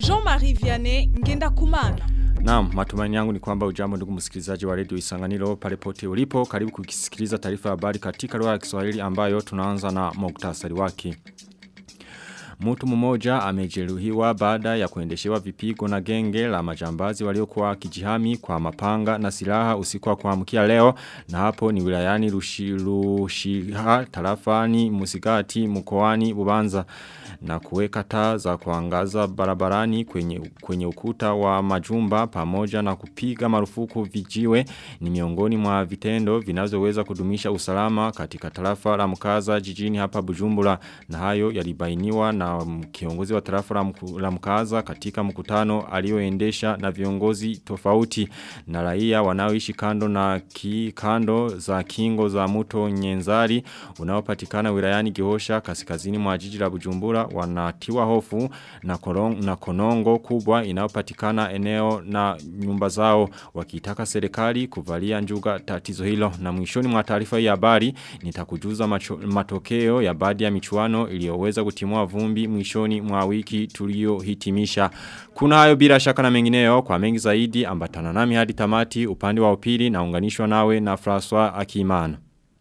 Jean-Marie Vianney Ngenda Kumana. Naam, matumaini yangu ni kwamba ujambo ndugu msikilizaji wa Radio Isanganiro pale pote ulipo. Karibu kukisikiliza taarifa ya habari katika lugha ya Kiswahili ambayo tunaanza na muktasari wake. Mtu mmoja amejeruhiwa baada ya kuendeshewa vipigo na genge la majambazi waliokuwa kijihami kwa mapanga na silaha usiku wa kuamkia leo na hapo ni wilayani Rushiha tarafani Musigati mkoani Bubanza na kuweka taa za kuangaza barabarani kwenye kwenye ukuta wa majumba pamoja na kupiga marufuku vijiwe ni miongoni mwa vitendo vinavyoweza kudumisha usalama katika tarafa la mkaza jijini hapa Bujumbura na hayo yalibainiwa na kiongozi wa tarafa la mkaza katika mkutano alioendesha na viongozi tofauti na raia wanaoishi kando na ki, kando za kingo za mto Nyenzari unaopatikana wilayani Gihosha kaskazini mwa jiji la Bujumbura wanatiwa hofu na, korong, na konongo kubwa inayopatikana eneo na nyumba zao wakitaka serikali kuvalia njuga tatizo hilo na mwishoni mwa taarifa ya habari nitakujuza macho, matokeo ya baadhi ya michuano iliyoweza kutimua vumbi mwishoni mwa wiki tuliohitimisha kuna hayo bila shaka na mengineyo kwa mengi zaidi ambatana nami hadi tamati upande wa upili na unganishwa nawe na François Akimana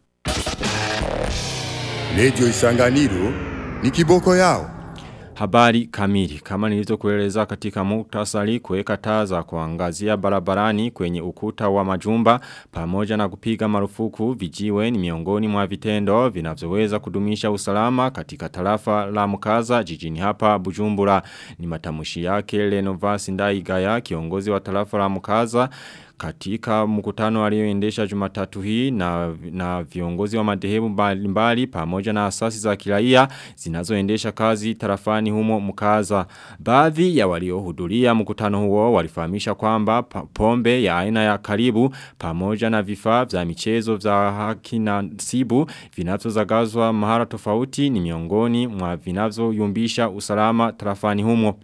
Radio Isanganiro ni kiboko yao. Habari kamili kama nilizokueleza katika muktasari kuweka taa za kuangazia barabarani kwenye ukuta wa majumba pamoja na kupiga marufuku vijiwe ni miongoni mwa vitendo vinavyoweza kudumisha usalama katika tarafa la mkaza jijini hapa Bujumbura ni matamushi yake Lenovas Ndaigaya kiongozi wa tarafa la mkaza katika mkutano alioendesha jumatatu hii na, na viongozi wa madhehebu mbalimbali pamoja na asasi za kiraia zinazoendesha kazi tarafani humo mkaza. Baadhi ya waliohudhuria mkutano huo walifahamisha kwamba pombe ya aina ya karibu pamoja na vifaa vya michezo vya haki na sibu vinavyozagazwa mahara tofauti ni miongoni mwa vinavyoyumbisha usalama tarafani humo.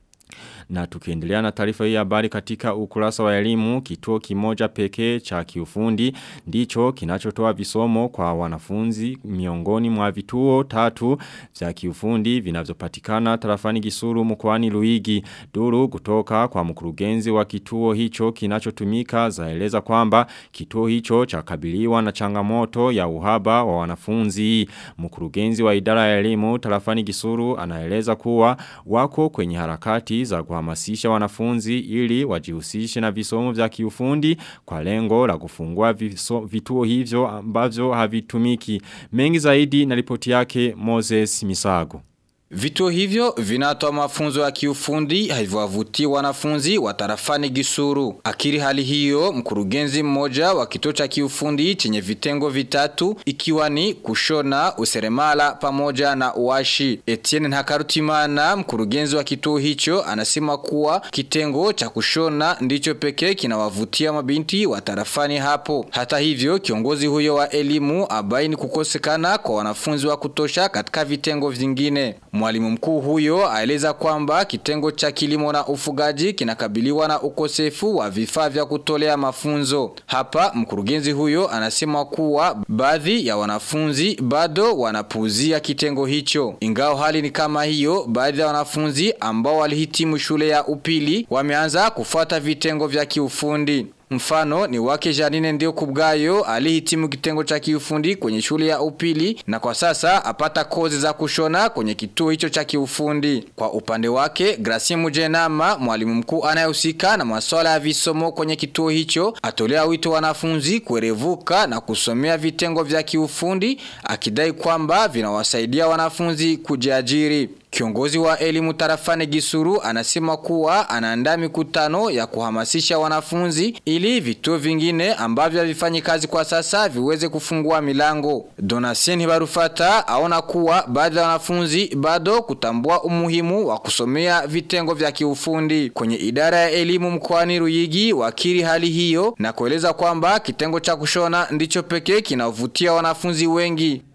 Na tukiendelea na taarifa hii habari katika ukurasa wa elimu kituo kimoja pekee cha kiufundi ndicho kinachotoa visomo kwa wanafunzi miongoni mwa vituo tatu vya kiufundi vinavyopatikana tarafani Gisuru mkoani Luigi duru kutoka kwa mkurugenzi wa kituo hicho kinachotumika zaeleza kwamba kituo hicho chakabiliwa na changamoto ya uhaba wa wanafunzi mkurugenzi wa idara ya elimu tarafani Gisuru anaeleza kuwa wako kwenye harakati za kwa kuhamasisha wanafunzi ili wajihusishe na visomo vya kiufundi kwa lengo la kufungua viso, vituo hivyo ambavyo havitumiki. Mengi zaidi na ripoti yake Moses Misago. Vituo hivyo vinatoa mafunzo ya kiufundi haivuavuti wanafunzi wa tarafani Gisuru. Akiri hali hiyo, mkurugenzi mmoja wa kituo cha kiufundi chenye vitengo vitatu ikiwa ni kushona, useremala pamoja na uashi. Etienne Ntakarutimana, mkurugenzi wa kituo hicho, anasema kuwa kitengo cha kushona ndicho pekee kinawavutia mabinti wa tarafani hapo. Hata hivyo, kiongozi huyo wa elimu abaini kukosekana kwa wanafunzi wa kutosha katika vitengo vingine. Mwalimu mkuu huyo aeleza kwamba kitengo cha kilimo na ufugaji kinakabiliwa na ukosefu wa vifaa vya kutolea mafunzo. Hapa mkurugenzi huyo anasema kuwa baadhi ya wanafunzi bado wanapuuzia kitengo hicho. Ingao hali ni kama hiyo, baadhi ya wanafunzi ambao walihitimu shule ya upili wameanza kufuata vitengo vya kiufundi. Mfano ni wake Janine ndio kubgayo alihitimu kitengo cha kiufundi kwenye shule ya upili na kwa sasa apata kozi za kushona kwenye kituo hicho cha kiufundi. Kwa upande wake Gracie Mujenama mwalimu mkuu anayehusika na masuala ya visomo kwenye kituo hicho atolea wito wanafunzi kuerevuka na kusomea vitengo vya kiufundi akidai kwamba vinawasaidia wanafunzi kujiajiri. Kiongozi wa elimu tarafani Gisuru anasema kuwa anaandaa mikutano ya kuhamasisha wanafunzi ili vituo vingine ambavyo havifanyi kazi kwa sasa viweze kufungua milango. Donatien Barufata aona kuwa baadhi ya wanafunzi bado kutambua umuhimu wa kusomea vitengo vya kiufundi. Kwenye idara ya elimu mkoani Ruyigi wakiri hali hiyo na kueleza kwamba kitengo cha kushona ndicho pekee kinavutia wanafunzi wengi.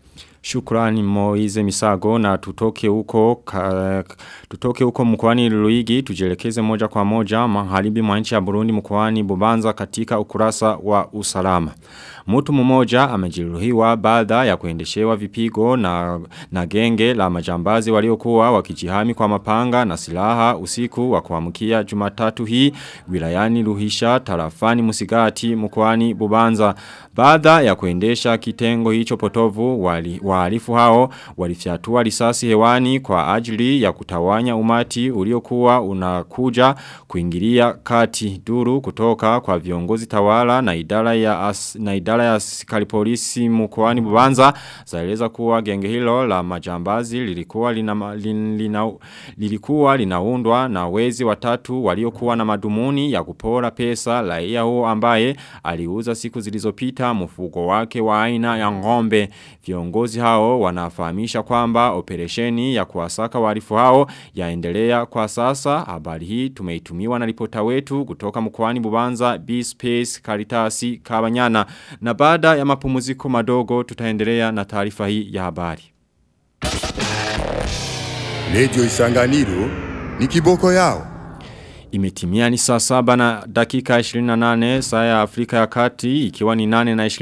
Shukrani Moize Misago na tutoke huko ka, tutoke huko mkoani Luigi tujelekeze moja kwa moja maharibi mwa nchi ya Burundi mkoani Bubanza katika ukurasa wa usalama. Mtu mmoja amejeruhiwa baada ya kuendeshewa vipigo na, na genge la majambazi waliokuwa wakijihami kwa mapanga na silaha usiku wa kuamkia Jumatatu hii wilayani Luhisha tarafani Musigati mkoani Bubanza. Baada ya kuendesha kitengo hicho potovu wali, wahalifu hao walifyatua risasi hewani kwa ajili ya kutawanya umati uliokuwa unakuja kuingilia kati duru kutoka kwa viongozi tawala na idara ya as, na idara ya askari polisi mkoani Bubanza zaeleza kuwa genge hilo la majambazi lilikuwa lina, lina, lilikuwa linaundwa na wezi watatu waliokuwa na madumuni ya kupora pesa raia huo ambaye aliuza siku zilizopita mfugo wake wa aina ya ngombe viongozi hao wanafahamisha kwamba operesheni ya kuwasaka warifu hao yaendelea kwa sasa habari hii tumeitumiwa na ripota wetu kutoka mkoani Bubanza B-Space Karitasi Kabanyana na baada ya mapumuziko madogo tutaendelea na taarifa hii ya habari. Radio Isanganiro ni kiboko yao. Imetimia ni saa saba na dakika 28 saa ya Afrika ya kati ikiwa ni 8 na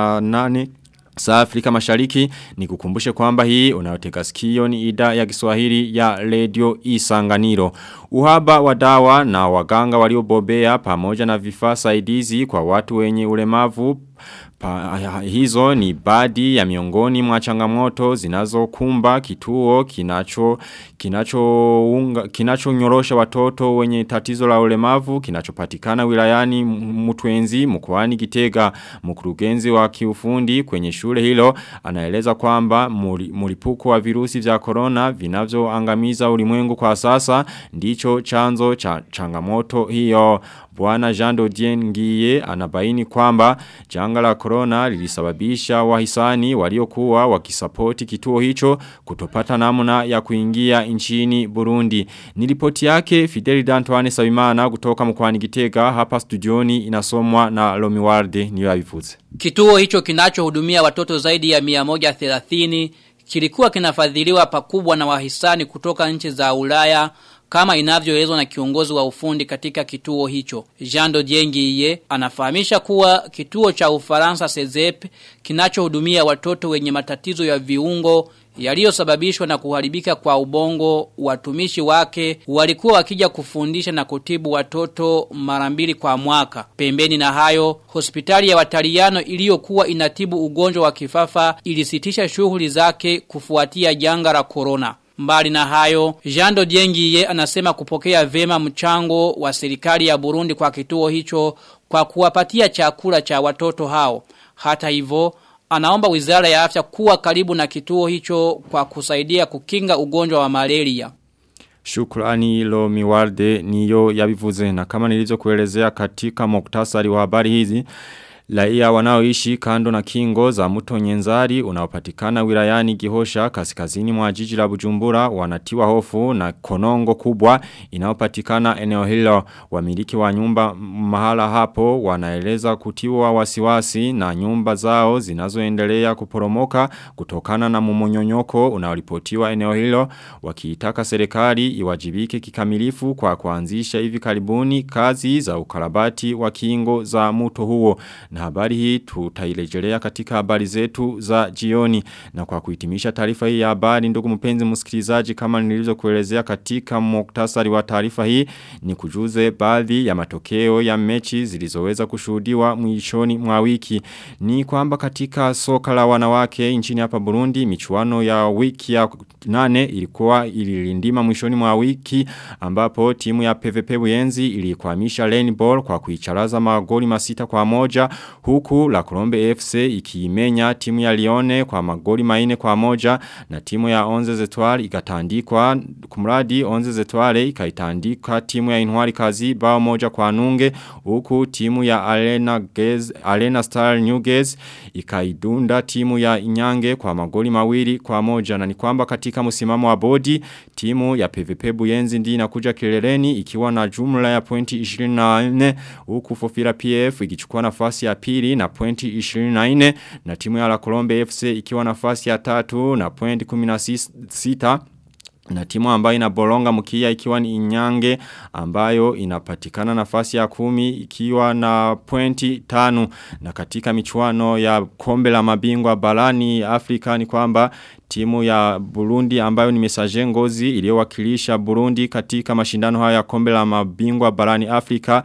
28 Saa Afrika mashariki ni kukumbushe kwamba hii unayoteka sikio ni ida ya kiswahili ya radio isanganiro. Uhaba wa dawa na waganga waliobobea pamoja na vifaa saidizi kwa watu wenye ulemavu Pa, hizo ni baadhi ya miongoni mwa changamoto zinazokumba kituo kinacho kinacho unga, kinacho nyorosha watoto wenye tatizo la ulemavu kinachopatikana wilayani Mtwenzi mkoani Gitega mkurugenzi wa kiufundi kwenye shule hilo anaeleza kwamba mlipuko wa virusi vya corona vinavyoangamiza ulimwengu kwa sasa ndicho chanzo cha changamoto hiyo Bwana Jean Dodien Ngiye anabaini kwamba janga la corona lilisababisha wahisani waliokuwa wakisapoti kituo hicho kutopata namna ya kuingia nchini Burundi. Nilipoti yake Fideli Dantoine Sabimana kutoka mkwani Gitega hapa studioni inasomwa na Lomi Warde niyo abifuze. Kituo hicho kinachohudumia watoto zaidi ya 130 kilikuwa kinafadhiliwa pakubwa na wahisani kutoka nchi za Ulaya kama inavyoelezwa na kiongozi wa ufundi katika kituo hicho. Jando Jengiye anafahamisha kuwa kituo cha Ufaransa Sezep kinachohudumia watoto wenye matatizo ya viungo yaliyosababishwa na kuharibika kwa ubongo watumishi wake walikuwa wakija kufundisha na kutibu watoto mara mbili kwa mwaka. Pembeni na hayo, hospitali ya wataliano iliyokuwa inatibu ugonjwa wa kifafa ilisitisha shughuli zake kufuatia janga la corona. Mbali na hayo, Jando Diengiye anasema kupokea vema mchango wa serikali ya Burundi kwa kituo hicho kwa kuwapatia chakula cha watoto hao. Hata hivyo, anaomba wizara ya afya kuwa karibu na kituo hicho kwa kusaidia kukinga ugonjwa wa malaria. Shukrani lo miwarde niyo yabivuze na kama nilizo kuelezea katika moktasari wa habari hizi Laia wanaoishi kando na kingo za mto nyenzari unaopatikana wilayani gihosha kaskazini mwa jiji la bujumbura wanatiwa hofu na konongo kubwa inaopatikana eneo hilo wamiliki wa nyumba mahala hapo wanaeleza kutiwa wasiwasi na nyumba zao zinazoendelea kuporomoka kutokana na mumonyonyoko unaolipotiwa eneo hilo wakiitaka serikali iwajibike kikamilifu kwa kuanzisha hivi karibuni kazi za ukarabati wa kingo za mto huo na habari hii tutailejelea katika habari zetu za jioni na kwa kuhitimisha taarifa hii ya habari ndugu mpenzi msikilizaji kama nilizo kuelezea katika muktasari wa taarifa hii ni kujuze baadhi ya matokeo ya mechi zilizoweza kushuhudiwa mwishoni mwa wiki ni kwamba katika soka la wanawake nchini hapa Burundi michuano ya wiki ya nane ilikuwa ililindima mwishoni mwa wiki ambapo timu ya PVP Buyenzi ilikwamisha Rainbow kwa kuicharaza magoli masita kwa moja huku la Colombe FC ikiimenya timu ya Lione kwa magoli maine kwa moja na timu ya Onze Zetwale ikatandikwa kumradi Onze Zetwale ikaitandika timu ya Inwari Kazi bao moja kwa nunge huku timu ya Arena Gez, Arena Star New Gez ikaidunda timu ya Inyange kwa magoli mawili kwa moja na ni kwamba katika msimamo wa bodi timu ya PVP Buyenzi ndi inakuja kileleni ikiwa na jumla ya pointi 24 huku Fofira PF ikichukua nafasi ya pili na pointi 24 na timu ya La Colombe FC ikiwa nafasi ya tatu na pointi 16 na timu ambayo inabolonga mkia ikiwa ni inyange ambayo inapatikana nafasi ya kumi ikiwa na pointi tanu na katika michuano ya kombe la mabingwa barani Afrika ni kwamba timu ya Burundi ambayo ni mesaje ngozi iliyowakilisha Burundi katika mashindano haya ya kombe la mabingwa barani Afrika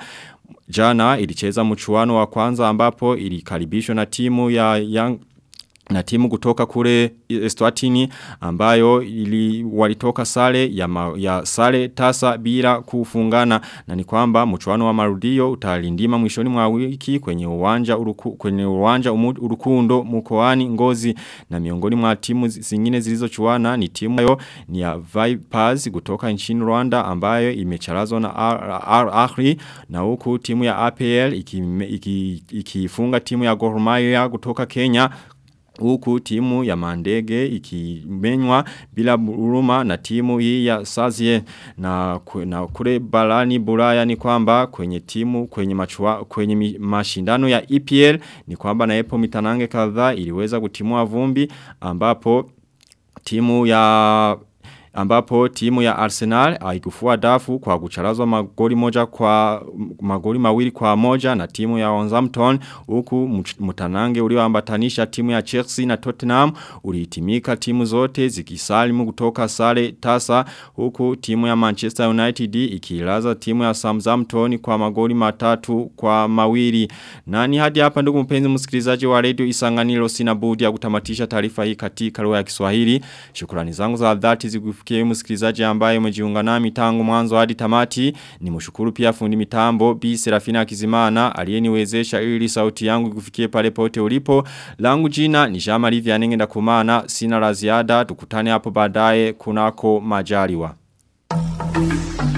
Jana ilicheza mchuano wa kwanza ambapo ilikaribishwa na timu ya Young na timu kutoka kule Eswatini ambayo ili walitoka sare ya, ma, ya sare tasa bila kufungana na ni kwamba mchuano wa marudio utalindima mwishoni mwa wiki kwenye uwanja uruku, kwenye uwanja umu, urukundo mkoani Ngozi na miongoni mwa timu zingine zilizochuana ni timu yo ni ya Vipers kutoka nchini Rwanda ambayo imecharazwa na Al Ahly na huku timu ya APL ikifunga iki, iki, iki timu ya Gor Mahia kutoka Kenya Huku timu ya mandege ikimenywa bila huruma na timu hii ya Sazie na, na kule barani Bulaya ni kwamba kwenye timu kwenye machua, kwenye mashindano ya EPL ni kwamba na epo mitanange kadhaa iliweza kutimua vumbi ambapo timu ya ambapo timu ya Arsenal haikufua dafu kwa kucharazwa magoli moja kwa magoli mawili kwa moja na timu ya Southampton huku mtanange ulioambatanisha timu ya Chelsea na Tottenham ulihitimika timu zote zikisalimu kutoka sare tasa huku timu ya Manchester United ikilaza timu ya Southampton kwa magoli matatu kwa mawili nani hadi hapa ndugu mpenzi msikilizaji wa Radio Isanganiro sina budi ya kutamatisha taarifa hii katika lugha ya Kiswahili shukrani zangu za dhati zigu kufikia msikilizaji ambaye umejiunga nami tangu mwanzo hadi tamati ni mshukuru pia fundi mitambo Bi Serafina Kizimana aliyeniwezesha ili sauti yangu kufikie pale pote ulipo langu jina ni Jean Marie Vianenge ndakumana sina la ziada tukutane hapo baadaye kunako majaliwa